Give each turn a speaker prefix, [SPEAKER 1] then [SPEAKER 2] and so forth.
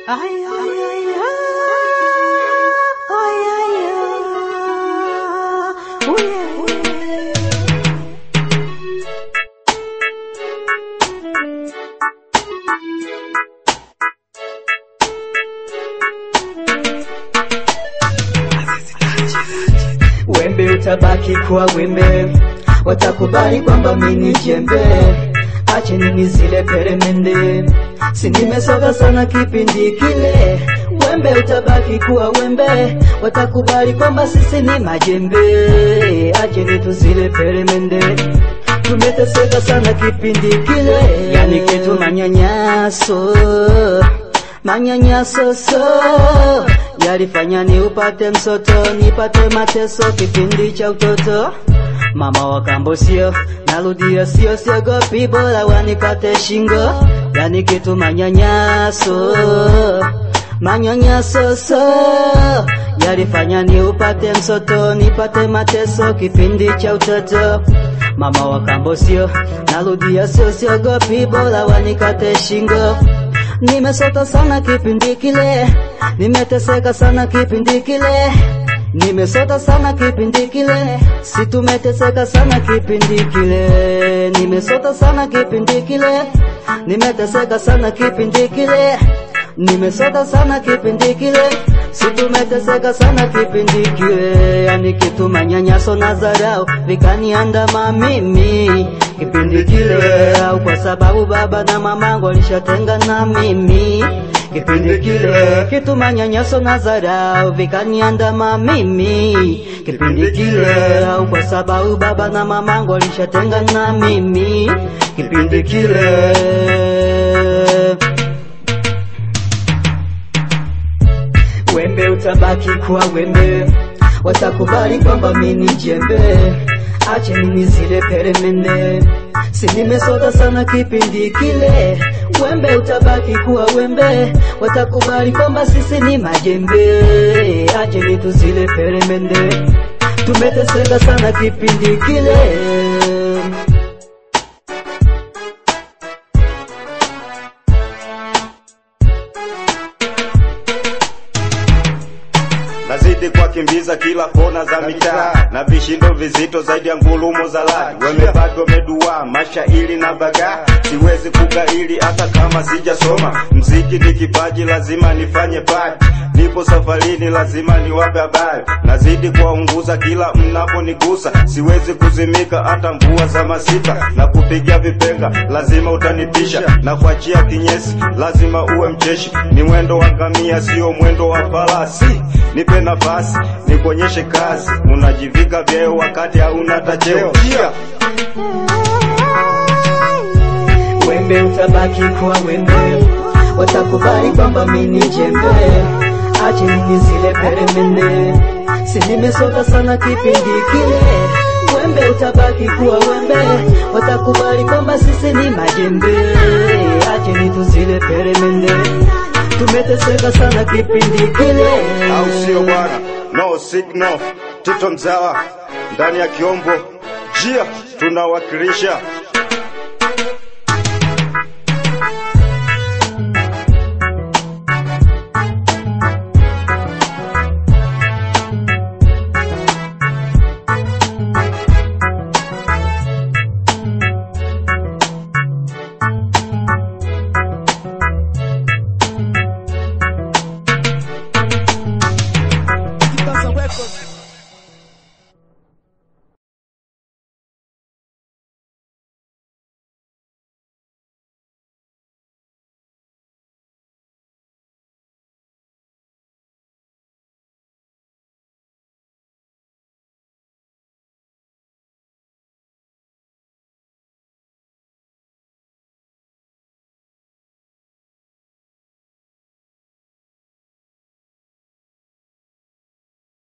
[SPEAKER 1] Ay, ay, ay, ay, ay, ay, ay. Ooh, yeah, ooh, yeah.
[SPEAKER 2] Wembe utabaki kuwa wembe, watakubali kwamba mimi jembe. Ache nini zile peremende, si nimesoka sana kipindi kile. Wembe utabaki kuwa wembe, watakubali kwamba sisi ni majembe. Ache nitu zile peremende, tumeteseka sana kipindi kile, yani kitu manyanyaso manyanyaso so yalifanya ni upate msoto nipate mateso kipindi cha utoto mama wa kambo sio narudia sio siogopi bora wanikate shingo yani kitu manyanyaso manyanyaso so yalifanya ni upate msoto nipate mateso kipindi cha utoto mama wa kambo sio narudia sio siogopi bora wanikate shingo Nimesota sana kipindi kile, nimeteseka sana kipindi kile, nimesota sana kipindi kile, si tumeteseka sana kipindi kile, nimesota sana kipindi kile, nimeteseka sana kipindi kile, nimesota sana kipindi kile, si tumeteseka sana kipindi kile, yani kitu manyanyaso na dharau vikaniandama mimi kipindi kile, au kwa sababu baba na mamangu walishatenga na mimi kipindi kile, kitu manyanyaso na dharau vikaniandama mimi kipindi kile, au kwa sababu baba na mamangu walishatenga na mimi kipindi kile. Wembe utabaki kuwa wembe, watakubali kwamba mimi jembe. Ache nini zile peremende, si nimesota sana kipindi kile. Wembe utabaki kuwa wembe, watakubali kwamba sisi ni majembe. Ache nitu zile peremende, tumeteseka sana kipindi kile.
[SPEAKER 3] nazidi kuwakimbiza kila kona za mitaa na vishindo vizito zaidi ya ngulumo za ladi wemebado wamedua mashairi na bagaa siwezi kugaili hata kama sijasoma mziki ni kipaji lazima nifanye pati nipo safarini lazima niwape habari nazidi kuwaunguza kila mnaponigusa siwezi kuzimika hata mvua za masika na kupigia vipenga lazima utanipisha na kuachia kinyesi lazima uwe mcheshi ni mwendo wa ngamia sio mwendo wa farasi nipe nafasi nikuonyeshe kazi unajivika vyeo wakati hauna tacheo yeah.
[SPEAKER 2] Wembe utabaki kuwa wembe, watakubali kwamba mimi ni jembe. Ache nini zile peremende, si nimesota sana kipindi kile. Wembe utabaki kuwa wembe, watakubali kwamba sisi ni majembe. Ache nitu zile peremende, tumeteseka sana kipindi kile.
[SPEAKER 3] au sio bwana no signal tito mzawa ndani ya kiombo jia tunawakilisha